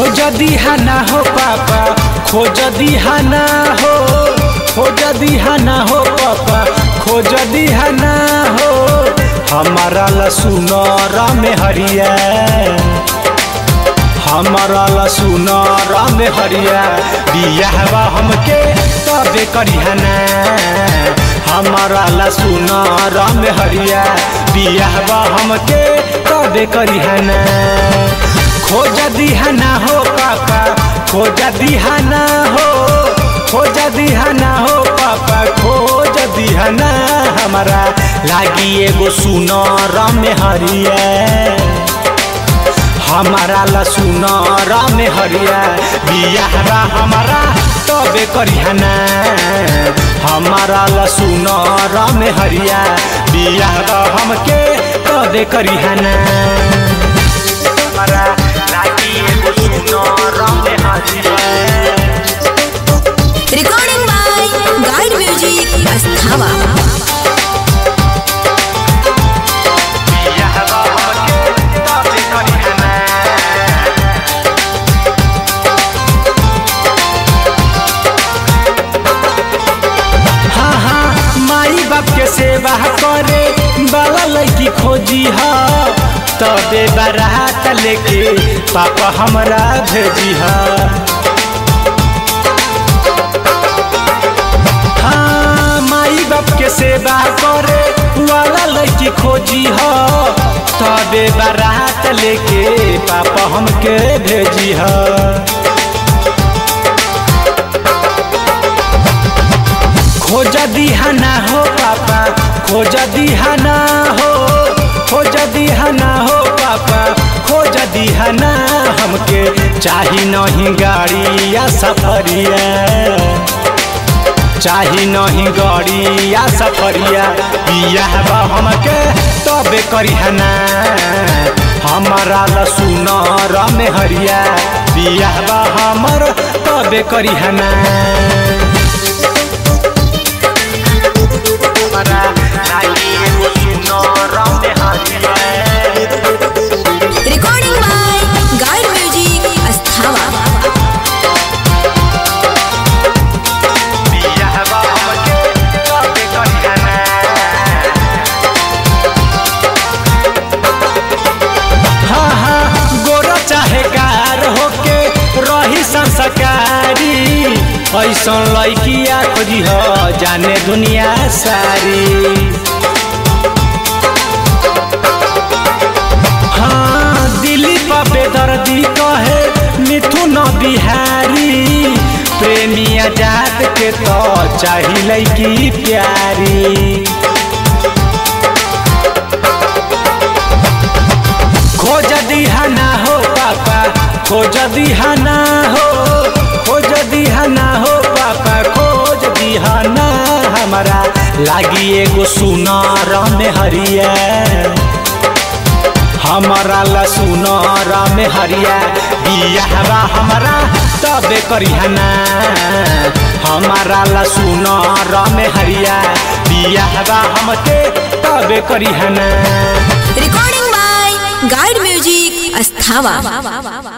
खोज दिहाना हो पापा खोज दिहाना हो खोज दिहाना हो पापा खोज दिहाना हो हमारा लसुनर में हरिया हमारा लसुनर में हरिया बियाहवा हमके तबे करिहना हमारा लसुनर में हरिया बियाहवा हमके तबे करिहना खोज दिहाना हो पापा खोज दिहाना हो खोज दिहाना हो पापा खोज दिहाना हमारा लागी एगो सुनर में हरिया हमारा लसुनर में हरिया बियाहरा हमारा तबे करिहना हमारा लसुनर में हरिया बियाहरा हमके तबे करिहना हमारा लागी एगो सुनर में हरिया Recording by Guide Music Asthava. बियाहरा हमके तबे करिहना हाँ हाँ माई बाप के सेवा करे बाला लड़की खोजी ह तबे बारात लेके पापा हमरा भेजी ह हाँ माई बाप के सेवा करे वाला लड़की खोजी ह तबे बारात लेके पापा हमके भेजी ह खोज दिहाना हो पापा खोज दिहाना हो खोज दिहाना हो पापा खोज दिहाना हमके चाही नहीं गाड़ी या सफरिया चाही नहीं गाड़ी या सफरिया बियाहबा हमके तबे करिहना हमारा लसुनर में हरिया बियाहबा हमर तबे करिहना हमारा लागी एगो सुनर में हरिया Recording by Guide Music Asthava. बियाहबा हमके तबे करिहना हाँ हाँ गोरा चाहे कार होके रही संस्कारी ऐसन लड़किया खोजी हो जाने दुनिया सारी हाँ दिल्ली पर बेदर्दी कहे मिथुन बिहारी प्रेमी आजाद के तो चाही लड़की प्यारी खोज दिहाना हो पापा खोज दिहाना हो खोज दिहाना हो पापा खोज दिहाना हमारा लागी एगो सुनर में हरिया हमारा लसुनर में हरिया बियाहबा हमारा तबे करिहना हमारा लसुनर में हरिया बियाहबा हमके तबे करिहना Recording by Guide Music Asthava.